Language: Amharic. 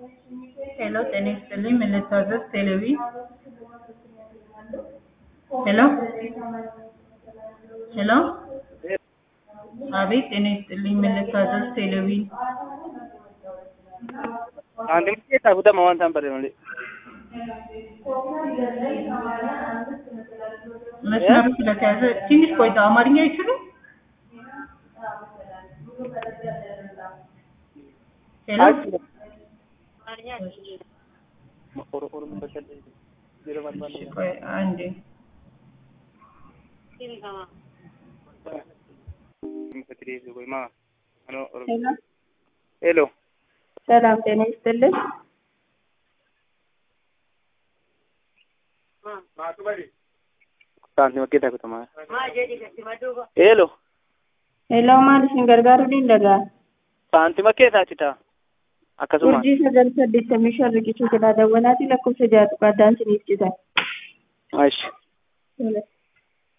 ሄሎ ጤና ይስጥልኝ ምን ልታዘዝ ቴሌቪ ሄሎ ሄሎ አቤት ጤና ይስጥልኝ ምን ልታዘዝ ቴሌቪ Andim kita buta mawan sampai nanti. መስመሩ ስለተያዘ ትንሽ ቆይታ አማርኛ አይችሉም ሄሎ እሺ ቆይ አንዴ ሄሎ ሰላም ጤና ይስጥልን። Saanti makkee kutama. Hello. ሄሎ maal isin gargaaruu danda'a? Saanti makkee taatita. Akkasuma. Urjii sagal saddeettamii shan riqicha jalaa dawwalaati lakkoofsa ja'a tuqaa addaan isiniif cita. Ashi. Tola.